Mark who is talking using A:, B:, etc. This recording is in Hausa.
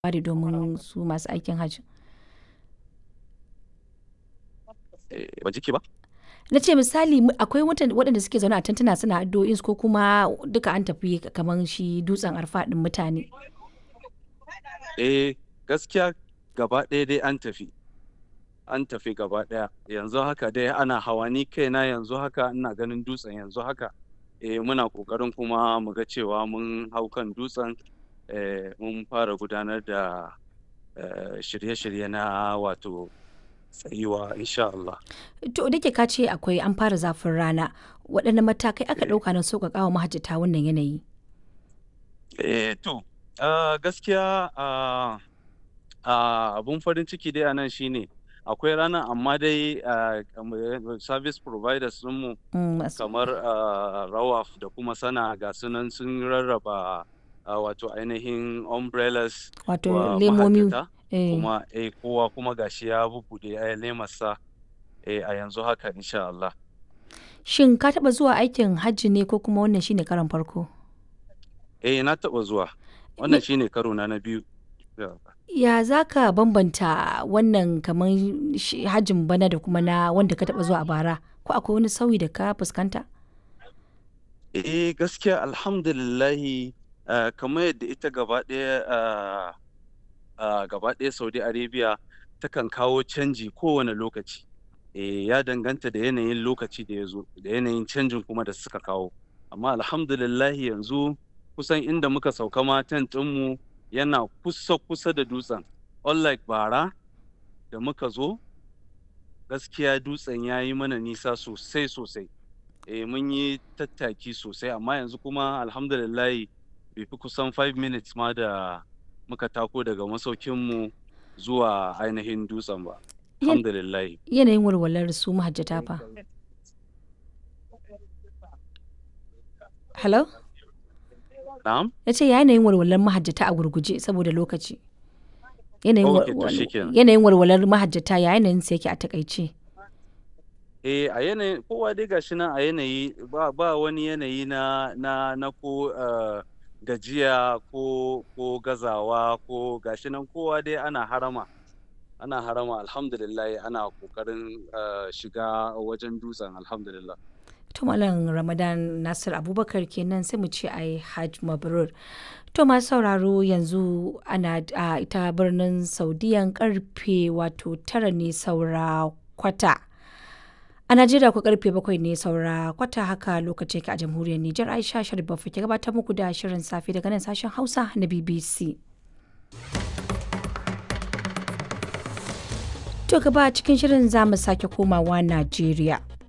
A: ware domin su masu aikin hajji?
B: Eh, ban ji ki ba?
A: Na ce misali mu- akwai mutan- waɗanda suke zaune a tantuna suna addu'o'insu ko kuma duka an tafi kamar shi dutsen arfa ɗin mutane.
B: Eh, gaskiya gaba ɗaya dai an tafi. An tafi gaba ɗaya. Yanzu haka dai ana hawa ni kaina yanzu haka ina ganin dutsen yanzu haka. Eh, muna ƙoƙarin kuma mu ga cewa mun hau kan dutsen eh, mun fara gudanar da eh, shirye-shirye na wato tsayuwa insha Allah.
A: To da ke ka ce akwai an fara zafin rana waɗanne matakai aka
B: Eh.
A: ɗauka don sauƙaƙa wa mahajjata wannan yanayi?
B: Eh, to, ah, gaskiya ah, ah, abun farin ciki dai a nan shine akwai ranar amma dai ah, kamar service providers ɗinmu
A: Mm, masu-
B: kamar ah, Rawaf da kuma Sana ga su nan sun rarraba ah, wato ainihin umbrellas
A: Wato
B: wa
A: lemomi.
B: mahajjata
A: eh.
B: kuma eh, kowa kuma gashi ya bubbuɗe eh, lemarsa eh, a yanzu haka insha Allah.
A: Shin ka taɓa zuwa aikin hajji ne ko kuma wannan shine karon farko?
B: Eh, na taɓa zuwa. Wannan shine karo na na biyu. Yeah.
A: Ya za ka bambanta wannan kamar shi- hajjin bana da kuma na wanda ka taɓa zuwa a bara? Ko akwai wani sauyi da ka fuskanta?
B: Eh gaskiya alhamdulillahi ah, kamar yadda ita gaba ɗaya ah, ah, gaba ɗaya Saudi Arabia takan kawo canji kowane lokaci. Eh, ya danganta da yanayin lokaci da ya zo da yanayin canjin kuma da suka kawo. Amma alhamdulillahi yanzu kusan inda muka sauka ma tent ɗinmu yana kusa kusa da dutsen. Unlike bara da muka zo gaskiya dutsen ya yi mana nisa sosai sosai. eh mun yi tattaki sosai amma yanzu kuma alhamdulillahi bai fi kusan 5 minutes ma da muka tako daga masaukinmu zuwa ainihin dutsen ba
A: Yan-
B: alhamdulillahi
A: Yanayin walwalar su mahajjata fa. Hello?
B: na'am
A: Ya ce yanayin walwalar mahajjata a gurguje saboda lokaci. Yanayin wa-
B: Ok, to
A: wal-
B: shikenan.
A: yanayin walwalar mahajjata ya yanayin sa yake a takaice.
B: eh a yanayin kowa dai gashi nan a yanayi ba, ba wani yanayi na na na ko eh, gajiya ko ko gazawa ko gashi nan kowa dai ana harama ana harama alhamdulillahi ana kokarin eh, shiga wajen dutsen alhamdulillah
A: To Malam Ramadan Nasir Abubakar kenan sai mu ce ai Hajj Mabrur. To masu sauraro yanzu ana a ita birnin Saudiyan karfe wato tara ne saura kwata. A Najeriya ku karfe bakwai ne saura kwata haka lokaci yake a jamhuriyar Nijar Aisha Sharif Baffa ke gabatar muku da shirin safe daga nan sashen Hausa na BBC. To gaba cikin shirin za mu sake komawa Najeriya.